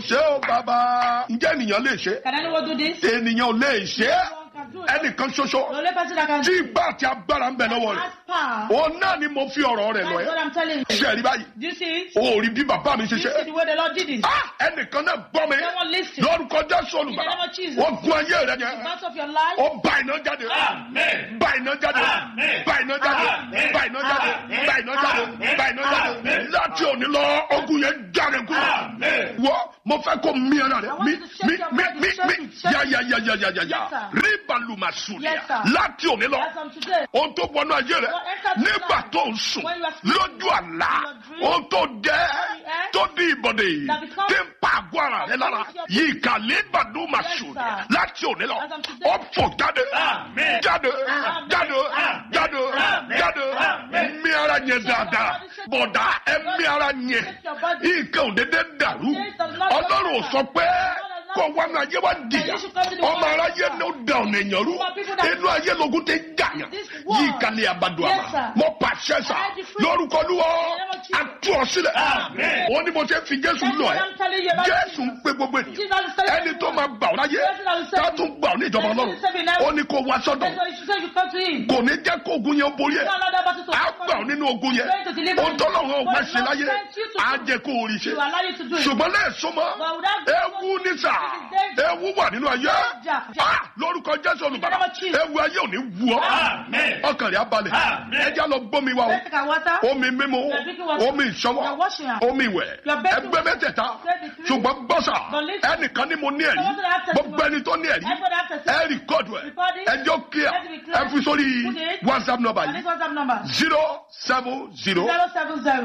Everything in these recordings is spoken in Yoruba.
ṣé o bàbá ǹjẹ́ ènìyàn lè ṣe Can anyone do this? ènìyàn ò lè ṣe Anyone can do it. ẹnìkan The ṣoṣo only person that can tí do it ìgbà àti agbára ń bẹ lọ́wọ́ rẹ̀ has power. òun náà ni mo fi ọ̀rọ̀ rẹ̀ lọ That's what ẹ́ I'm telling you. ṣe rí báyìí Do you see it? o ò rí bí bàbá mi ṣe Do you ṣe see the way the Lord did it? Ah, ẹnìkan náà gbọ́ mi Someone listen. lórúkọ jésù olùbàdàn In the name of Jesus. wọ́n gun ayé rẹ̀ yẹn Part of your life. ó bá iná jáde Amen. bá iná jáde Amen. bá iná jáde Amen. bá iná jáde Amen. bá iná jáde Amen. bá iná jáde Amen. láti òní lọ ogun yẹn jáde kúrò Amen. wọ́ mo fẹ́ kó mi ara rẹ̀ I want mi you to shake mi your mi body, mi shake mi it, shake ya it. ya ya ya ya ya ya Yes, sir. ríbalùmàsùlìà Yes, sir. láti òní lọ As from today. ohun tó wọnú ayé rẹ What entered your nígbà life tó ń sùn when you are sleeping, lójú àlá in your dream, ohun tó jẹ eh, tó di ìbọdè that becomes- tí ń pa àgọ́ ara rẹ lára Yes, yìí kàlẹ́ ìbàdùmàsùlìà Yes, sir. láti òní lọ As from today. ó fò jáde Amen. jáde Amen. jáde Amen. jáde Amen. jáde Amen. mi ara yẹn dáadáa bọ̀dá ẹ mi ara yẹn Shake your body. nǹkan ò dédé dàrú Yes, the Lord ọlọ́run ò does sọ pé not- kó wá ní ayé wá dìyà you should come to the ọmọ world. aráyé ló dà ọ̀nà èèyàn rú For people that- inú ayé logun ti ń jàyàn This world. yìí kalẹ̀ àbàdo Yes, àmà sir. mo pàṣẹ sà I decree. lórúkọ lúwọ́ In the name of Jesus. àtú ọ sílẹ̀ Amen. ó ní mo ṣe fi jésù That's lọ what ẹ I'm telling you about jésù ń Jesus. pé gbogbo ènìyàn Jesus is telling ẹni tó everyone. máa gbà ọ́ láyé Jesus is tá telling tún gbà ọ́ ní ìjọba Jesus ọlọ́run is telling everyone. ó ní kó wá sọ́dọ̀ That's why you should say you come to him. kò ní jẹ́ kó ogun yẹn borí ẹ̀ No, no, no, but it's á gbà ọ́ nínú ogun yẹn Going to deliver ohun tó lọ́wọ́ you. ọ̀gbẹ́ But ṣe God láyé sent you to á do jẹ́ kó orí ṣe You allow you to do it. ṣùgbọ́n lẹ́ẹ̀sọ́ mọ́ But without ewu ní sà ewu wà nínú ayé Danger. Ah, lórúkọ jésù olùbàdàn In the name of Jesus. ewu ayé ò ní wù ọ́ Amen. ọkàn rẹ̀ á balẹ̀ Amen. ẹja lọ gbómi wa o Let's take our water. omi mímu You are drinking water. omi ìṣọwọ́ You are washing your- omi ìwẹ̀ You are bathing ẹgbẹ́ mẹ́tẹ̀ẹ̀ta Take the three. ṣùgbọ́n gbọ́sà But listen. ẹnìkan ní mo ní ẹ̀rí Someone that has testimony. gbogbo ẹni tó ní ẹ̀rí Everybody has testimony. ẹ rìkọ́dù ẹ̀ Record it. ẹjọ́ kíá Let it be clear. ẹ fi sórí Put it. whatsapp number And yìí this WhatsApp number. zero seven zero Zero seven zero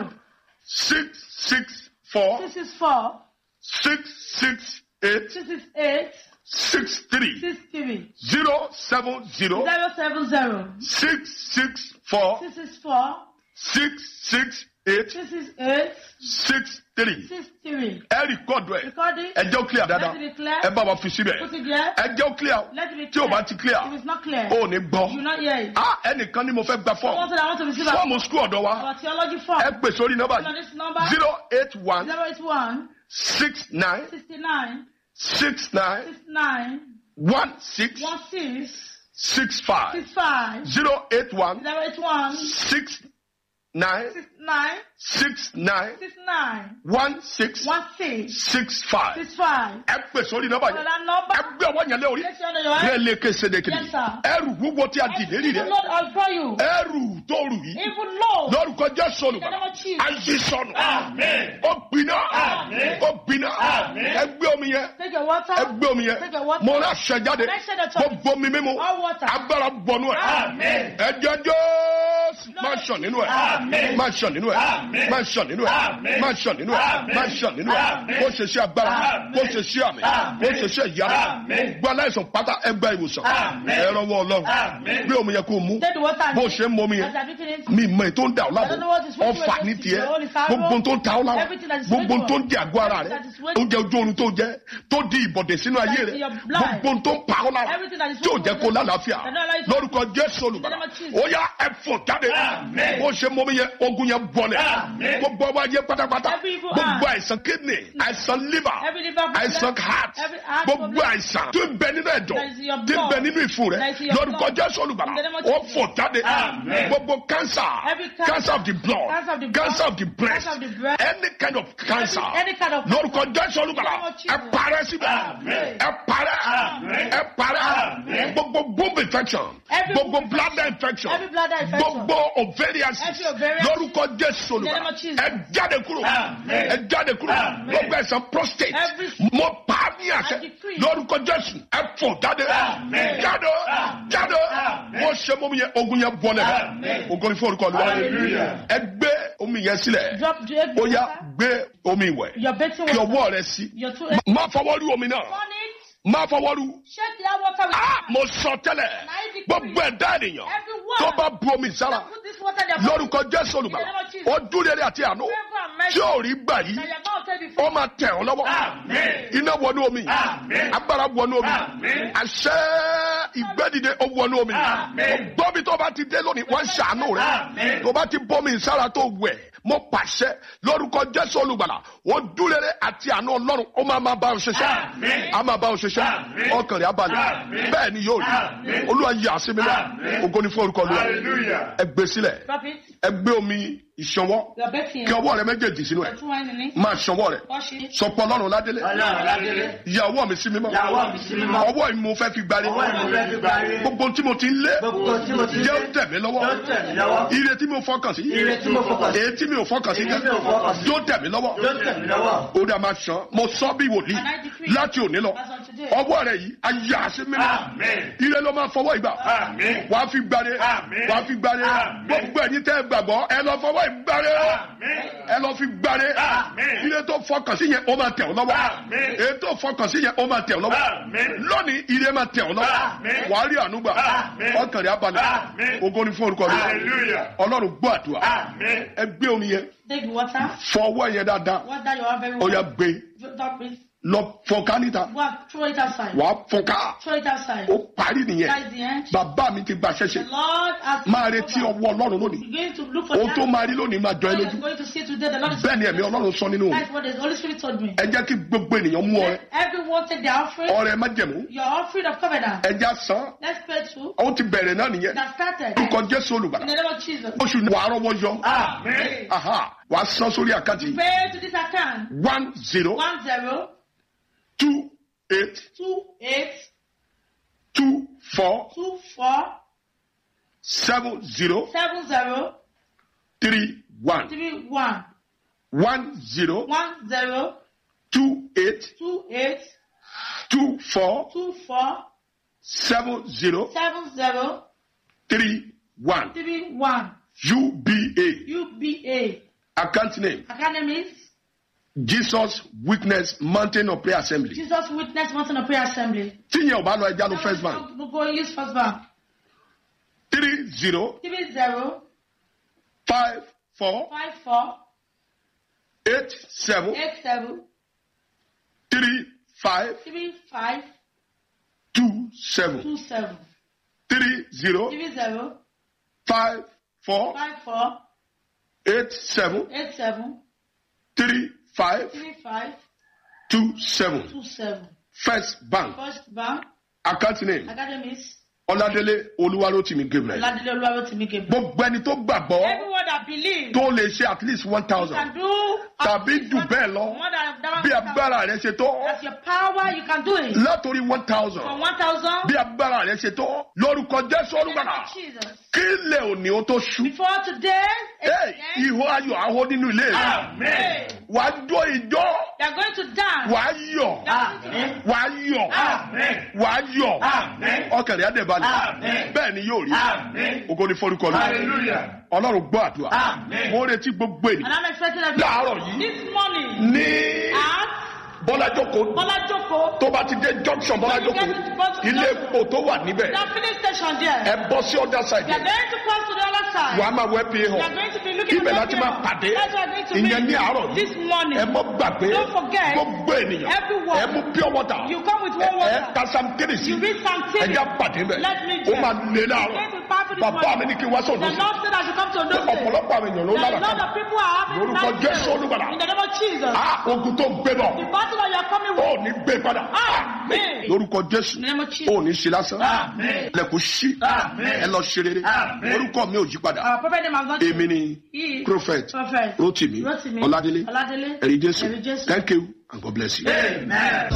six six four six six four six six eight six six eight six three six three zero seven zero zero seven zero six six four six six four six six eight six six eight six three six three. ẹ rìkọ́dù ẹ̀ Record it. ẹ jẹ́ ó clear dáadáa Let it be clear. ẹ bá wa fi síbẹ̀ Put it there. ẹ jẹ́ ó clear o Let it be tí o clear. bá ti clear If it's not clear, o ò ní you gbọ́ not hear it. ah ẹnìkan ni mo fẹ́ gba Someone fọ́ọ̀mù said I want to receive our, fọ́ọ̀mù skul ọ̀dọ̀ wa our theology form. ẹ pè sórí nọ́mbà On this number yìí zero eight one zero eight one six nine sixty nine six nine six nine one six one six six five six five zero eight one zero eight one six nine six nine six nine six nine one six one six six five six five. ẹ pè sórí nọ́mbà On yìí that number, ẹ gbé ọwọ́ yẹn lé orí place your hand on your ní head. ẹlẹ́kẹ̀ sédèkìdì Yes, sir. ẹrù wúwo tí a dì lérí Even rẹ Lord, I'll draw you. ẹrù tó rù yìí Even Lord, lórúkọ jésù in the name olùbàdàn of Jesus. ayé sọnù Amen. ó gbiná Amen. ó gbiná Amen. ẹ gbé omi yẹn Take your water. ẹ gbé omi yẹn Take your water. mo rà ṣẹ jáde Make sure that mo you- bomi mímu All water. agbára bọnú ẹ Amen. ẹjẹ jésù máa ṣàn nínú ẹ Amen. máa ṣàn nínú ẹ Amen. máa ṣàn nínú ẹ Amen. máa ṣàn nínú ẹ Amen. máa ṣàn nínú ẹ Amen. kó ṣe ṣe agbára Amen. kó ṣe ṣe àmì Amen. kó ṣe ṣe ìyára Amen. gbọ́ aláìsàn pátá ẹgbẹ́ ìwòsàn Amen. ẹ rọwọ́ ọlọ́run Amen. gbé omi yẹn kó o mú Take the water. and bó o drink. ṣe ń mọ omi As yẹn you are drinking it, mi mọ ètò ń dà ọ́ I lábọ̀ don't know what is waiting ọfà for ní you. tiẹ̀ Your own is arrow. gbogbo tó ń ta ọ́ lára Everything that is gbogbo waiting tó for ń di àgọ́ ara rẹ Everything that is waiting oúnjẹ ojú oorun tó jẹ tó di ìbọ̀dẹ̀ sínú ayé That rẹ is your blood. gbogbo tó ń pa ọ́ lára Everything that is tí ò jẹ́ kó waiting for lálàáfíà That don't allow you to- lórúkọ jésù olùbàdàn In the name of Jesus. ó yá ẹ̀fọ́ jáde Amen. bó ṣe mọ́mí yẹn ogun yẹn bọ̀lẹ̀ Amen. gbogbo ọwọ́ ayé pátápátá Every evil gbogbo eye. àìsàn kidney àìsàn liver Every liver problem, àìsàn heart every heart gbogbo problem, àìsàn tó ń bẹ nínú ẹ̀dọ̀ that is your tí ń bẹ blood, nínú ìfun rẹ that is your lórúkọ blood. jésù olùbàdàn In the name of ó Jesus. fò jáde Amen. gbogbo cancer Every cancer, cancer of the blood cancer of the blood, cancer of the breast cancer of the breast, any kind of cancer Every- any kind of lórúkọ jésù olùbàdàn In the name of Jesus. ẹ parẹ́ síbẹ̀ Amen. ẹ parẹ́ Amen. ẹ parẹ́ Amen. gbogbo bone infection Every gbogbo bone bladder infection Every bladder infection. gbogbo ovarian Every ovarian lórúkọ jésù In the name olùbàdàn of Jesus. ẹ jáde kúrò Amen. ẹ jáde kúrò Amen. gbogbo àìsàn prostate Every- mo pa á ní àṣẹ I decree. lórúkọ jésù ẹ fò jáde Amen. jáde Amen. jáde Amen. wọ́n ṣe mọ́mi yẹn ogun yẹn bọ́lẹ̀ Amen. ogun ní fọ́ọ̀rù kọlu Hallelujah. ẹ gbé omi yẹn sílẹ̀ Drop the egg ó yá water. gbé omi ìwẹ̀ Your bathing kí water. ọwọ́ rẹ sí Your two Má- má fọwọ́ rú omi náà On it. má fọwọ́ rú Shake that water with ah mo sọ tẹ́lẹ̀ I decree. gbogbo ẹ̀dá ènìyàn Everyone. tó bá bu omi sára Put this water in their lórúkọ jésù olùgbàlà In the name of Jesus. ọdún rere àti àánú Favor and mercy. tí ò rí gbà yìí That your mouth tell ó before. máa tẹ̀ ọ́ lọ́wọ́ Amen. iná wọnú omi Amen. agbára wọnú omi Amen. àṣẹ ìgbẹ́dìde ó wọnú omi Amen. gbọ́mi tó bá ti dé lónìí wọ́n ń ṣàánú rẹ Amen. tó bá ti bọ́mi sára tó wẹ̀ mo pàṣẹ lórúkọ jésù olùgbàlà ó dúrere àti àánú ọlọ́run ó máa máa bá ọ ṣiṣẹ́ Àmín. a máa bá ọ ṣiṣẹ́ Àmín. ọkàn rẹ̀ abalẹ̀ Àmín. bẹ́ẹ̀ ni yóò rí Àmín. olúwa yà sí mi náà Àmín. ògo ni fún orúkọ olúwa Hallelujah. ẹ gbé sílẹ̀ Drop it. ẹ gbé omi ìṣanwọ́ You are baking. kí ọwọ́ rẹ méjèèjì sínú ẹ̀ Put wine in it. máa ṣanwọ́ rẹ̀ Wash it. sọpọ̀ ọlọ́run ládélé Ọlọ́run ládélé. ìyàwó mi sí mímọ́ Ìyàwó mi sí mímọ́. ọwọ́ yìí mo fẹ́ fi gbárí Ọwọ́ yìí mo fẹ́ fi gbárí. gbogbo tí mo ti ń lé Gbogbo tí mo ti jẹ́ ó lé. tẹ̀ mí lọ́wọ́ Yóò tẹ̀ mí lọ́wọ́. ire tí mo fọkàn sí Ire tí mo fọkàn sí. èyí tí mi ò fọkàn sí Èyí tí mi ò fọkàn sí. yóò tẹ̀ mí lọ́wọ́ Yóò tẹ̀ mí lọ́wọ́. ó dà máa ṣan mo sọ bí wòlíì And I decree láti òní lọ as of today. ọwọ́ rẹ̀ yìí ayé àṣẹ mímọ́ Amen. ire ló máa fọwọ́ ìgbà Amen. wàá fi gbáre Àmín. wàá fi gbáre Àmín. gbogbo ẹ̀yin tẹ́ ẹ gbàgbọ́ ẹ lọ fọwọ́ ìgbáre Amen. ẹ lọ fi gbáre Àmín. ire tó fọkàn sí yẹn ó máa tẹ̀ ọ́ lọ́wọ́ Àmín. èyí tó fọkàn sí yẹn ó máa tẹ̀ ọ́ lọ́wọ́ Àmín. lónìí ire máa tẹ̀ ọ́ lọ́wọ́ Àmín. wàá rí ànúgbà Àmín. ọkàn rẹ̀ abalẹ̀ Àmín. ògo ni fún orúkọ rẹ̀ Hallelujah. ọlọ́run gbọ́ àdúrà Amen. ẹ gbé omi yẹn Take the water. fọwọ́ yẹn dáadáa Water you have very ó yá well. gbé Drop it. lọ fọnká níta Go and throw it outside. wàá fọnká Throw it outside. ó parí nìyẹn That is the end. bàbá mi ti gba The ṣẹṣẹ Lord has máa retí ọwọ́ ọlọ́run lónìí You're going to look for ohun tó that. máa rí lónìí máa jọ ẹ What lójú you're going to see today, the Lord is bẹ́ẹ̀ ni ẹ̀mí ọlọ́run sọ nínú òun That's what the Holy Spirit told me. ẹ jẹ́ kí gbogbo ènìyàn mú ọrẹ Let everyone take their offering. ọrẹ májẹ̀mú Your offering of covenant. ẹ já san Let's pray to. ó ti bẹ̀rẹ̀ náà nìyẹn That started. orúkọ jésù In olùgbàlà the name of Jesus. oṣù ni wàá rọwọ́ yọ Amen. aha wàá san sórí àkáǹtì Pay to this account. one zero One zero two eight two eight two four two four seven zero seven zero three one three one one zero one zero two eight two eight two four two four seven zero seven zero three one three one UBA UBA account name Academies Jesus Witness Mountain of Prayer Assembly Jesus Witness Mountain of Prayer Assembly. tíyẹn ò bá lọ ẹja ló first bank Go go use first bank. three zero Three zero five four five four eight seven eight seven three five three five two seven two seven three zero three zero five four five four eight seven eight seven three five three five two seven two seven. first bank First bank account name Academies Ọládélé Olúwarótìmí Gabriel Ladile Oluwarotimi Gabriel. gbogbo ẹni tó gbàgbọ́ Everyone that believes tó lè ṣe at least one can thousand do tàbí jù bẹ́ẹ̀ lọ more than that. bí agbára rẹ ṣe tó That's your power. You can do it. látòrí one From thousand one thousand. bí agbára rẹ ṣe tó lórúkọ Jésù olùgbàlà Jesus. kí lè òní o tó ṣú Before today, Hey, again, ìhó ayọ̀ ahó nínú ilé rẹ Amen. wàá jó ìjọ they are going to dance. wàá yọ̀ Amen. wàá yọ̀ Amen. wàá yọ̀ Amen. ọkàn rẹ̀ á dẹ̀ balẹ̀ Amen. bẹ́ẹ̀ ni yóò rí Amen. ògo ni forúkọ lọ Hallelujah. ọlọ́run gbọ́ àdúrà Amen. mo retí gbogbo And ènìyàn I'm expecting everyone. láàárọ̀ yìí This morning, ní at bọ́lájókòó Bola Joko, tó bá ti dé junction bọ́lájókòó ilé epo tó wà níbẹ̀ the filling station there. ẹ bọ́ sí ọ̀dà We side are going to cross to the other side. wàá máa wẹ́ pé We are hàn going to be looking ibẹ̀ at láti máa pàdé That's what we are going to ìyẹn ní meet àárọ̀ this yìí morning. ẹ mọ́ gbàgbé Don't forget, gbogbo ènìyàn everyone, ẹ mú pure water You come with ẹ one ẹ water. ta sam kérésì You read some ẹ things. já pàdé bẹ̀ Let me ó check. máa lé It's láàárọ̀ going to be powerful this bàbá mi morning. ní kí n wá The sọ̀rọ̀ sí Lord said I should come to pé those days. ọ̀pọ̀lọpọ̀ àwọn èèyàn ló That lára a lot kan of people are having Lórúkọ life Jésù fail. Olùgbàlà. In the name of Jesus. á ogun tó gbé bọ̀ The battle that you are coming ó with. ní gbé padà Amen. lórúkọ Jésù In the name of ó Jesus. ní ṣe lásán Amen. lẹ́kùn sí Amen. ẹ lọ ṣe rere Amen. orúkọ mi ò yí padà Our prophet name has not èmi ni He is prophet Prophet Rotimi Rotimi Ọládélé Ọládélé ẹ̀rí Jésù Ẹ̀rí Jésù. thank you and God bless you. Amen.